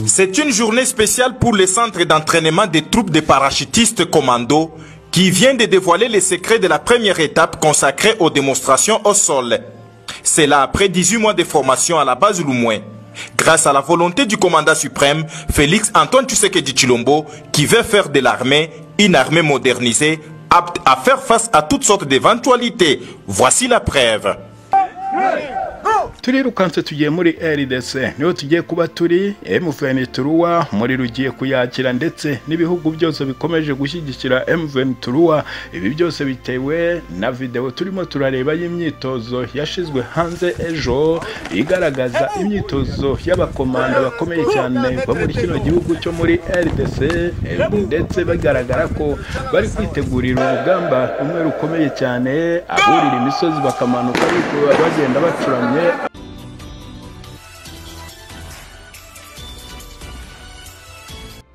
C'est une journée spéciale pour les centres d'entraînement des troupes de parachutistes commando qui vient de dévoiler les secrets de la première étape consacrée aux démonstrations au sol. C'est là après 18 mois de formation à la base Loumouin. Grâce à la volonté du commandant suprême, Félix Antoine Tshisekedi Chilombo, qui veut faire de l'armée une armée modernisée, apte à faire face à toutes sortes d'éventualités. Voici la preuve. turirukanse tugiye muri rdc niho tugiye kuba turi mvenituruwa umuriro ugiye kuyakira ndetse n'ibihugu byose bikomeje gushyigikira mvenituruwa ibi byose bitewe na videwo turimo turareba y'imyitozo yashizwe hanze ejo igaragaza imyitozo y'abakomanda bakomeye cyane bo muri kino gihugu cyo muri rdc ndetse bagaragara ko bari kwitegurira urugamba rumwe rukomeye cyane aburira imisozi bakamanuka bagenda bacuramye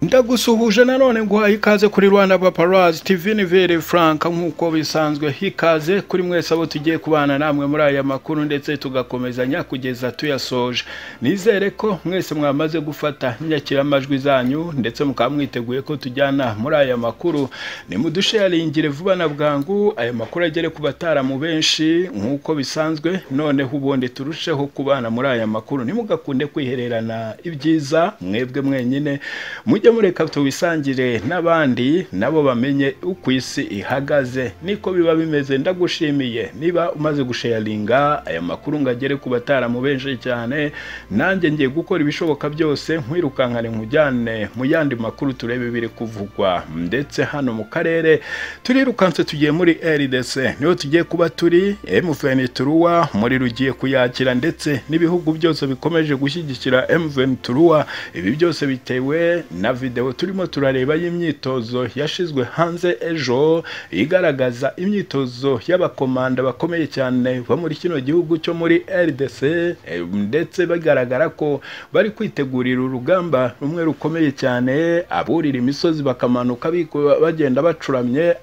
ndagusuhuje nanone guhaye ikaze kuri rwanda paparazi tv nivere frank nk'uko bisanzwe hikaze kuri mwese abo tugiye kubana namwe muri aya makuru ndetse tugakomezanya kugeza tuyasoje nizere ko mwese mwamaze gufata inyakiramajwi zanyu ndetse mukaba mwiteguye ko tujyana muri aya makuru nimudusharingire vuba na bwangu aya makuru agere ku bataramu benshi nk'uko bisanzwe noneho ubundi turusheho kubana muri aya makuru ntimugakunde kwihererana ibyiza mwebwe mwenyine mujye mureka tuwisangire n'abandi nabo bamenye uko isi ihagaze niko biba bimeze ndagushimiye niba umaze gusharinga aya makuru ngo agere ku bataramu benshi cyane nanjye ngiye gukora ibishoboka byose nkwirukankane nkujyane mu yandi makuru turebe biri kuvugwa ndetse hano mu karere turirukanse tugiye muri rdc niho tugiye kuba turi mvenituruwa umuriro ugiye kuyakira ndetse n'ibihugu byose bikomeje gushyigikira mvenituruwa ibi byose bitewe na videwo turimo turareba y'imyitozo yashizwe hanze ejo igaragaza imyitozo y'abakomanda bakomeye cyane bo muri kino gihugu cyo muri rdc ndetse bagaragara ko bari kwitegurira urugamba rumwe rukomeye cyane aburira imisozi bakamanuka bagenda bacuramye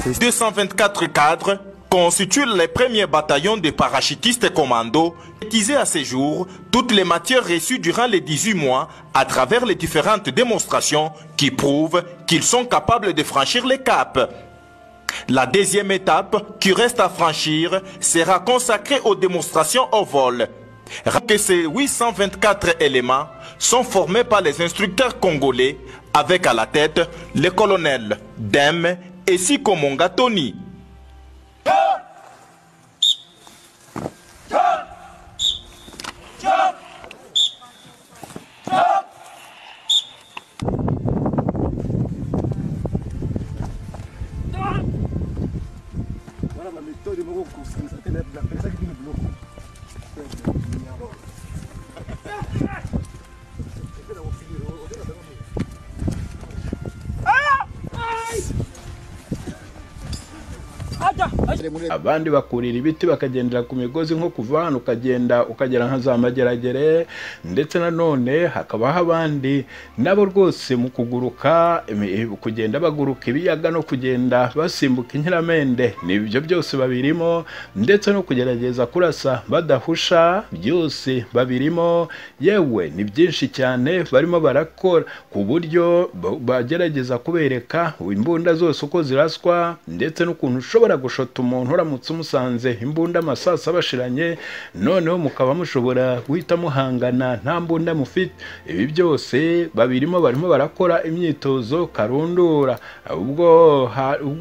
Ces 224 cadres constituent les premiers bataillons de parachutistes commando utilisés à ces jours toutes les matières reçues durant les 18 mois à travers les différentes démonstrations qui prouvent qu'ils sont capables de franchir les caps. La deuxième étape qui reste à franchir sera consacrée aux démonstrations au vol. Rappelez que ces 824 éléments sont formés par les instructeurs congolais avec à la tête les colonels Dem et Sikomonga Tony. abandi bakurira ibiti bakagendera ku migozi nko kuva hano ukagenda ukagera nka za mageragere ndetse nanone hakabaho abandi nabo rwose mu kuguruka kugenda baguruka ibiyaga no kugenda basimbuka inkiramende nibyo byose babirimo ndetse no kugerageza kurasa badahusha byose babirimo yewe ni byinshi cyane barimo barakora ku buryo bagerageza kubereka imbunda zose uko ziraswa ndetse n'ukuntu ushobora gushota umuntu umuntu uramutse umusanze imbunda amasasa abashiranye noneho mukaba mushobora guhita muhangana nta mbunda mufite ibi byose babirimo barimo barakora imyitozo karundura ubwo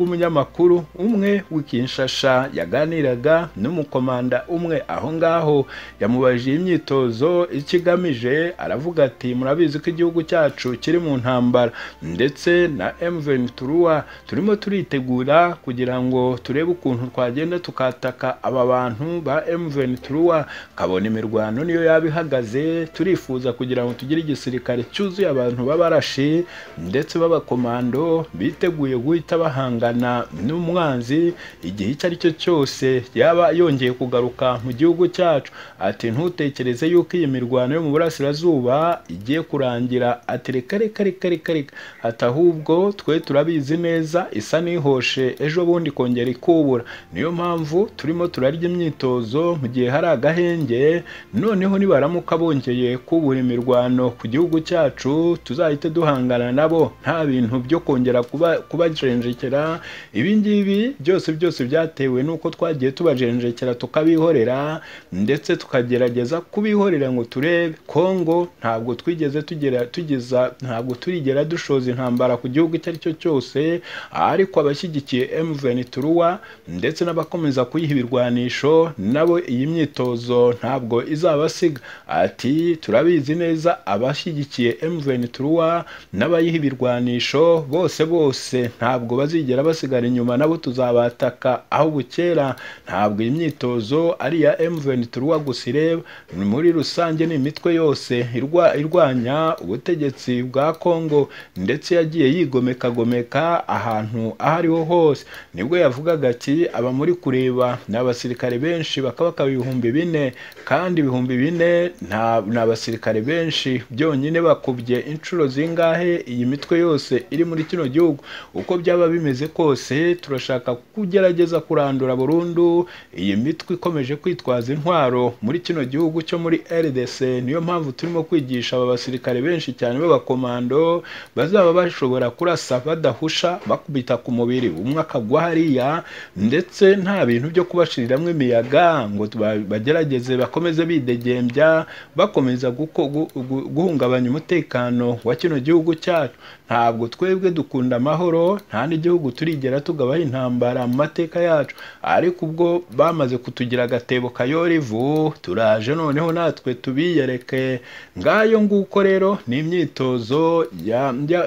umunyamakuru umwe w'ikinshasha yaganiraga n'umukomanda umwe aho ngaho yamubajije imyitozo ikigamije aravuga ati murabizi ko igihugu cyacu kiri mu ntambara ndetse na mvn turuwa turimo turitegura kugira ngo turebe uko ukuntu twagenda tukataka aba bantu ba emuveni turuwa kabona imirwano niyo yaba ihagaze turifuza kugira ngo tugire igisirikare cyuzuye abantu b'abarashi ndetse b'abakomando biteguye guhita bahangana n'umwanzi igihe icyo ari cyo cyose yaba yongeye kugaruka mu gihugu cyacu ati ntutekereze yuko iyi mirwano yo mu burasirazuba igiye kurangira ati reka reka reka reka reka ati ahubwo twe turabizi neza isa n'ihoshe ejo bundi kongera ikubura niyo mpamvu turimo turarya imyitozo mu gihe hari agahenge noneho nibaramuka bongeye kubura imirwano ku gihugu cyacu tuzahite duhangana nabo nta bintu byo kongera kubajenjekera ibi ngibi byose byose byatewe n'uko twagiye tubajenjekera tukabihorera ndetse tukagerageza kubihorera ngo turebe kongo ntabwo twigeze tugera tugeza ntabwo turigera dushoza intambara ku gihugu icyo ari cyo cyose ariko abashyigikiye emuveni turuwa ndetse n'abakomeza kuyiha ibirwanisho nabo iyi myitozo ntabwo izabasiga ati turabizi neza abashyigikiye emuveni turuwa n'abayiha ibirwanisho bose bose ntabwo bazigera basigara inyuma nabo tuzabataka aho bukera ntabwo iyi myitozo ari iya emuveni turuwa gusa ireba muri rusange ni imitwe yose irwanya ubutegetsi bwa kongo ndetse yagiye yigomekagomeka ahantu aho ariho hose nibwo yavugaga ati aba muri kureba ni abasirikare benshi bakabaka ibihumbi bine kandi ibihumbi bine ni abasirikare benshi byonyine bakubye inshuro zingahe iyi mitwe yose iri muri kino gihugu uko byaba bimeze kose turashaka kugerageza kurandura burundu iyi mitwe ikomeje kwitwaza intwaro muri kino gihugu cyo muri rdc niyo mpamvu turimo kwigisha aba basirikare benshi cyane b'abakomando bazaba bashobora kurasa badahusha bakubita ku mubiri umwe akagwa hariya ndetse nta bintu byo kubashiriramwo imiyaga ngo bagerageze bakomeze bidegembya bakomeza guhungabanya umutekano wa kino gihugu cyacu ntabwo twebwe dukunda amahoro nta n'igihugu turigera tugabaho intambara mu mateka yacu ariko ubwo bamaze kutugira agatebo kayorivu turaje noneho natwe tubiyereke ngayo nguko rero ni imyitozo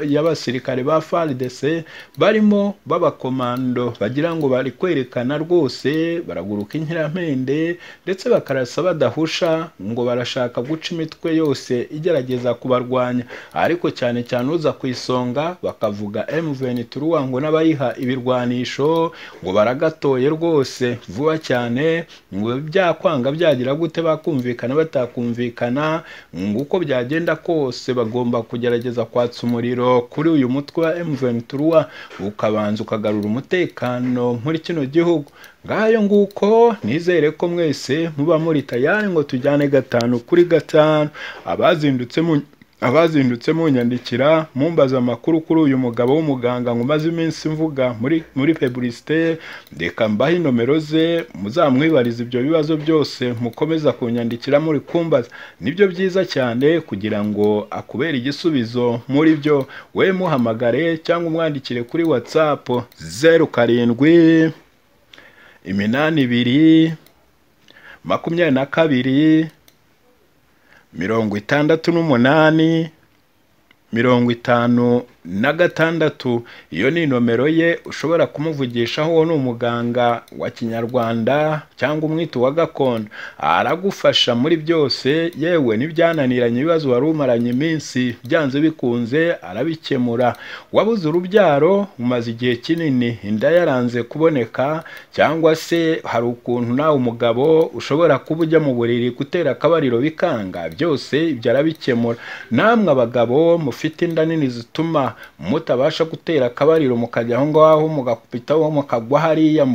y'abasirikare ba frdc barimo b'abakomando bagira ngo bari kwerekana rwose baraguruka inkirampende ndetse bakarasa badahusha ngo barashaka guca imitwe yose igerageza kubarwanya ariko cyane cyane uza ku isonga bakavuga emuveni turuwa ngo n'abayiha ibirwanisho ngo baragatoye rwose vuba cyane ngo byakwanga byagira gute bakumvikana batakumvikana ngo uko byagenda kose bagomba kugerageza kwatsa umuriro kuri uyu mutwe wa emuveni turuwa ukabanza ukagarura umutekano muri kino gihugu ngayo nguko nizere ko mwese muba muri tayari ngo tujyane gatanu kuri gatanu abazindutse mu abazindutse munyandikira mumbaza amakuru kuri uyu mugabo w'umuganga ngo umaze iminsi mvuga muri muri peburisite reka mbaho inomero ze muzamwibariza ibyo bibazo byose mukomeza kunyandikira muri kumbaza nibyo byiza cyane kugira ngo akubere igisubizo muri byo we muhamagare cyangwa umwandikire kuri watsapu zeru karindwi iminani ibiri makumyabiri na kabiri mirongo itandatu n'umunani mirongo itanu na gatandatu iyo ni nomero ye ushobora kumuvugishaho uwo ni umuganga wa kinyarwanda cyangwa umwito wa gakondo aragufasha muri byose yewe n'ibyananiranye ibibazo wari umaranye iminsi byanze bikunze arabikemura wabuze urubyaro umaze igihe kinini inda yaranze kuboneka cyangwa se hari ukuntu nawe umugabo ushobora kuba ujya mu buriri gutera akabariro bikanga byose ibyo arabikemura namwe abagabo mufite inda nini zituma mutabasha gutera akabariro mukajya aho ngaho mugakubitaho mukagwa hariya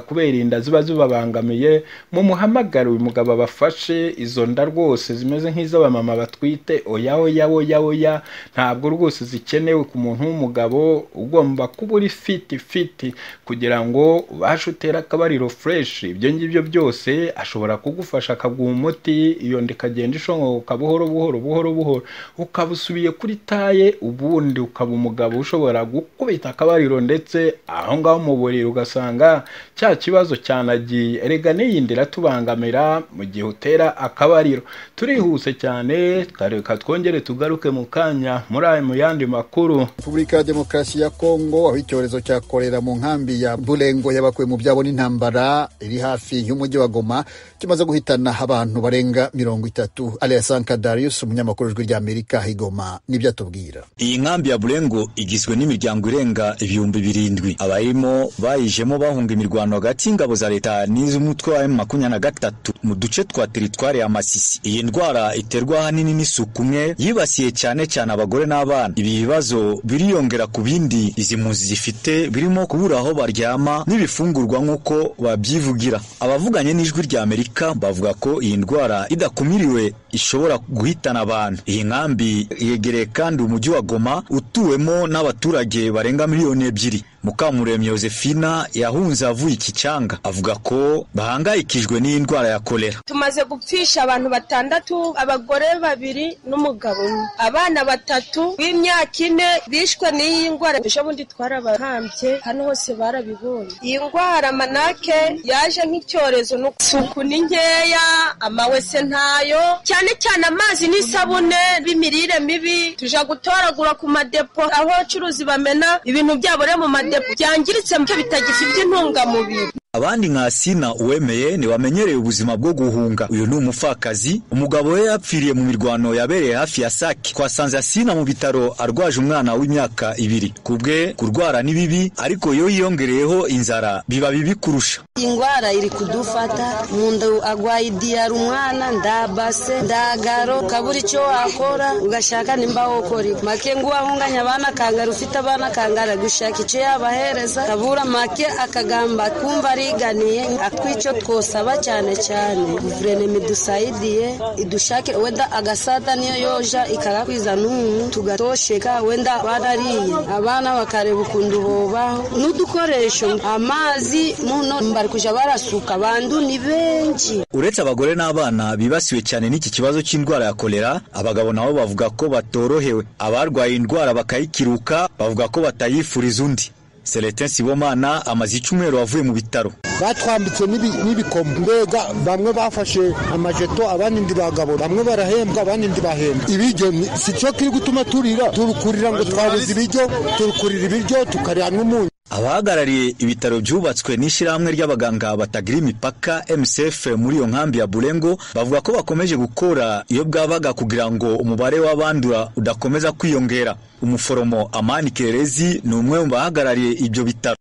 kubera inda ziba zibabangamiye mumuhamagare uyu mugabo abafashe izo nda rwose zimeze nk'iz'abamama batwite oya oya oya oya ntabwo rwose zikenewe ku muntu w'umugabo ugomba kuba uri fiti fiti kugira ngo ubashe utere akabariro fureshi ibyo ngibyo byose ashobora kugufasha akaguha umuti iyo nda ikagenda ishongoka buhoro buhoro buhoro buhoro ukaba usubiye kuri taye ubundi ukaba umugabo ushobora gukubita akabariro ndetse aho ngaho mu buriri ugasanga cya kibazo cyanagiye erega n'iyindi iratubangamira mu gihe utera akabariro turihuse cyane reka twongere tugaruke mu kanya muri aya mu yandi makuru repubulika ya demokarasi ya kongo aho icyorezo cya korera mu nkambi ya burengo yabakuwe mu byabo n'intambara iri hafi y'umujyi wa goma kimaze guhitana abantu barenga mirongo itatu ariya sanka darius umunyamakuru w'ijwi ry'amerika igoma nibyo atubwira iyi nkambi ya burengo igizwe n'imiryango irenga ibihumbi birindwi abayirimo bayijemo bahunga imirwano hagati y'ingabo za leta n'iz'umutwe wa makumyabiri na gatatu mu duce twa teritwari ya masisi iyi ndwara iterwa ahanini n'isuku umwe yibasiye cyane cyane abagore n'abana ibi bibazo biriyongera ku bindi izi mpunzi zifite birimo kubura aho baryama n'ibifungurwa nk'uko babyivugira abavuganye n'ijwi rya amerika bavuga ko iyi ndwara idakumiriwe ishobora guhitana abantu iyi nkambi yegereye kandi umujyi wa goma utuwemo n'abaturage barenga miliyoni ebyiri mukamuremyi Josephina yahunze avuye iki cyanga avuga ko bahangayikijwe n'iyi ndwara ya kolera tumaze gupfisha abantu batandatu abagore babiri n'umugabo umwe abana batatu b'imyaka ine bishwe n'iyi ndwara ejo bundi twarabahambye hano hose barabibonye iyi ndwara manake yaje nk'icyorezo n'isuku ni nkeya amawese ntayo cyane cyane amazi n'isabune b'imirire mibi tuja gutoragura ku madepo aho abacuruzi bamena ibintu byabo rero mu madepo byangiritse muke bitagifite intungamubiri abandi nka sina uwemeye ntibamenyereye ubuzima bwo guhunga uyu ni umupfakazi umugabo we yapfiriye mu mirwano yabereye hafi ya sake twasanze asina mu bitaro arwaje umwana w'imyaka ibiri ku bwe kurwara ni bibi ariko iyo yiyongereyeho inzara biba bibi kurusha indwara iri kudufata mu nda agwaye idiyara umwana ndabase ndagaro ukabura icyo wakora ugashaka nimba wokora iwe make ngo wahunganya abana akangara ufite abana akangara gushaka icyo yabahereza kabura make akagamba kumva ari turiganiye atwicyo twosaba cyane cyane guverinoma idusayidiye idushake wenda agasada niyo yoja ikarakwizana n'umuntu tugatosheka wenda barariye abana bakareba ukuntu bobaho n'udukoresho amazi muno bari kujya barasuka bandu ni benshi uretse abagore n'abana bibasiwe cyane n'iki kibazo cy'indwara ya kolera abagabo nabo bavuga ko batorohewe abarwaye indwara bakayikiruka bavuga ko batayifuriza undi Celestin Sibomana amaze icyumweru avuye mu bitaro batwambitse n'ibikomo mbega bamwe bafashe amajeto abandi bagabo bamwe barahembwa abandi bahembwa ibiryo si cyo kiri gutuma turira turukurira ngo twabuze ibiryo turukurira ibiryo tukarira n'umunyu abahagarariye ibitaro byubatswe n'ishyirahamwe ry'abaganga batagira imipaka mcf muri iyo nkambi ya burengo bavuga ko bakomeje gukora iyo bwabaga kugira ngo umubare w'abandura udakomeza kwiyongera umuforomo amani kerezi ni umwe mu bahagarariye ibyo bitaro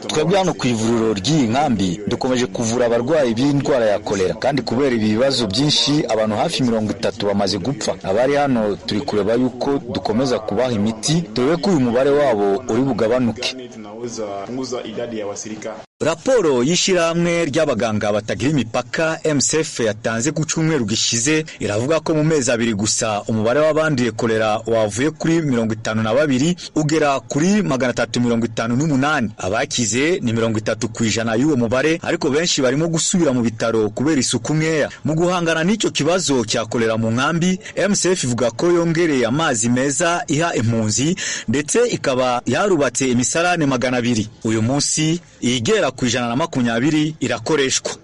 twebwe hano ku ivuriro ry'iyi nkambi dukomeje kuvura abarwayi b'indwara ya kolera kandi kubera ibi bibazo byinshi abantu hafi mirongo itatu bamaze gupfa abari hano turi kureba yuko dukomeza kubaha imiti dore ko uyu mubare wabo uri bugabanuke raporo y'ishyirahamwe ry'abaganga batagira imipaka mcf yatanze ku cyumweru gishize iravuga ko mu mezi abiri gusa umubare w'abanduye kolera wavuye kuri mirongo itanu na babiri ugera kuri magana atatu mirongo itanu n'umunani abakize ni mirongo itatu ku ijana y'uwo mubare ariko benshi barimo gusubira mu bitaro kubera isuku nkeya mu guhangana n'icyo kibazo cya kolera mu nkambi mcf ivuga ko yongereye amazi meza iha impunzi ndetse ikaba yarubatse imisarane magana abiri uyu munsi igera ku ijana na makumyabiri irakoreshwa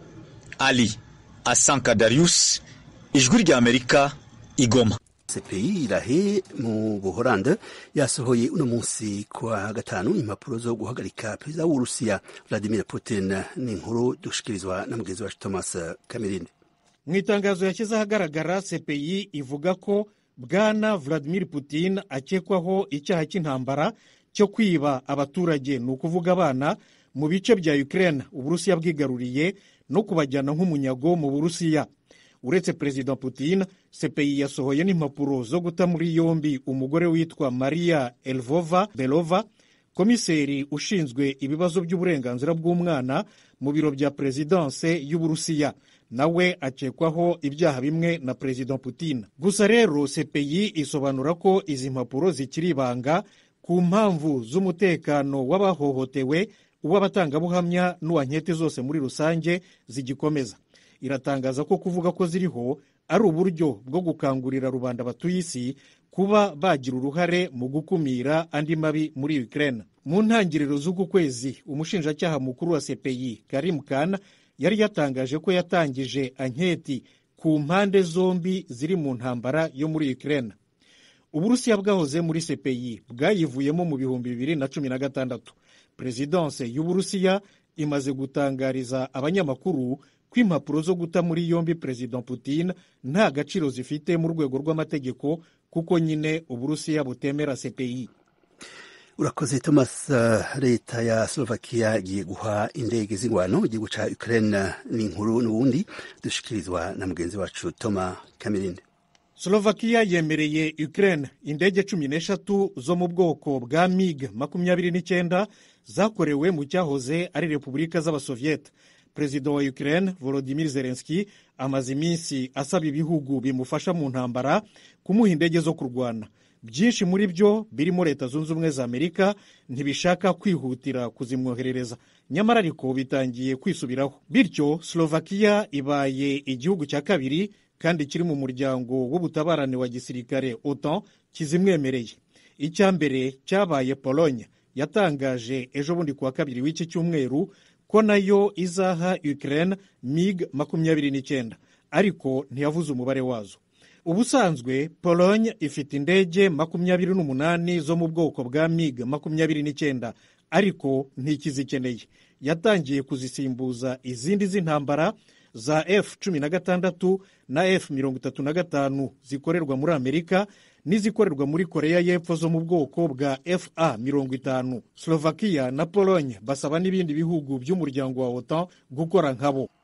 ali asanka darius ijwi ry'amerika igoma sepeyi irahe mu buhorande yasohoye uno munsi kwa gatanu impapuro zo guhagarika perezida w'uburusiya vladimir putin n'inkuru dushikirizwa na mugenzi wacu thomas cameron mu itangazo yashyize ahagaragara sepeyi ivuga ko bwana vladimir putin akekwaho icyaha cy'intambara cyo kwiba abaturage ni ukuvuga abana mu bice bya Ukraine uburusiya bwigaruriye no kubajyana nk'umunyago mu burusiya uretse perezida putin sepeyi yasohoye n'impapuro zo guta muri yombi umugore witwa maria elvova belova komiseri ushinzwe ibibazo by'uburenganzira bw'umwana mu biro bya perezidanse y'uburusiya nawe akekwaho ibyaha bimwe na perezida putin gusa rero sepeyi isobanura ko izi mpapuro zikiri ibanga ku mpamvu z'umutekano w'abahohotewe uw'abatangabuhamya n'uwa nkete zose muri rusange zigikomeza iratangaza ko kuvuga ko ziriho ari uburyo bwo gukangurira rubanda batuye isi kuba bagira uruhare mu gukumira andi mabi muri Ukraine mu ntangiriro z'uku kwezi umushinjacyaha mukuru wa CPI Karim Khan yari yatangaje ko yatangije anketi ku mpande zombi ziri mu ntambara yo muri Ukraine uburusiya bwahoze muri CPI bwayivuyemo mu bihumbi bibiri na cumi na gatandatu perezidanse y'uburusiya imaze gutangariza abanyamakuru ko impapuro zo guta muri yombi perezida putin nta gaciro zifite mu rwego rw'amategeko kuko nyine uburusiya butemera CPI urakoze thomas eh, leta ya slovakia igiye guha indege z'ingwano igihugu ca ukraine n'inkuru n'ubundi dushikirizwa na mugenzi wacu toma kamerinde Slovakia yemereye Ukraine indege cumi n'eshatu zo mu bwoko bwa MiG makumyabiri n'icyenda zakorewe mu cyahoze ari repubulika z'abasovieta perezida wa Ukraine Volodymyr Zelensky amaze iminsi asaba ibihugu bimufasha mu ntambara kumuha indege zo kurwana byinshi muri byo birimo leta zunze ubumwe za amerika ntibishaka kwihutira kuzimwoherereza nyamara ariko bitangiye kwisubiraho bityo slovakia ibaye igihugu cya kabiri kandi kiri mu muryango w'ubutabarane wa gisirikare otan kizimwemereye icya mbere cyabaye pologne yatangaje ejo bundi kuwa kabiri w'iki cyumweru ko nayo izaha ukraine mig makumyabiri n'icyenda ariko ntiyavuze umubare wazo ubusanzwe pologne ifite indege makumyabiri n'umunani zo mu bwoko bwa mig makumyabiri n'icyenda ariko ntikizikeneye yatangiye kuzisimbuza izindi z'intambara za f cumi na gatandatu na f mirongo itatu na gatanu zikorerwa muri amerika n'izikorerwa muri koreya y'epfo zo mu bwoko bwa fa mirongo itanu slovakia na pologne basaba n'ibindi bihugu by'umuryango wa otan gukora nkabo